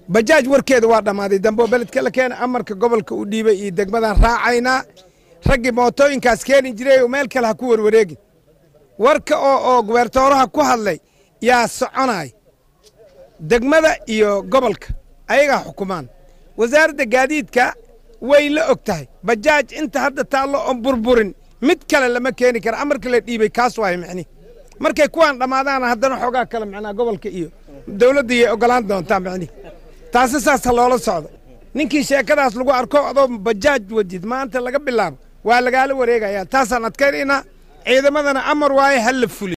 bajaaj warkeeda waa dhammaaday dambe oo beledka la keena amarka gobolka u dhiibay iyo degmadan raacaynaa raggii mootooyinkaas keeni jiray oo meel kale ha ku warwareegin warka oo oo gubertooraha ku hadlay yaa soconay degmada iyo gobolka ayagaa xukumaan wasaaradda gaadiidka way la og tahay bajaaj inta hadda taallo oon burburin mid kale lama keeni kara amarka la dhiibay kaas waay micni markay kuwaan dhammaadaana haddana xoogaa kale macnaa gobolka iyo dowladda yay ogolaan doontaa micni taasi saas ha loola socdo ninkii sheekadaas lagu arko adoo bajaaj wadid maanta laga bilaabo waa lagaala wareegayaa taasaan adkaynaynaa ciidamadana amar waaye ha la fuli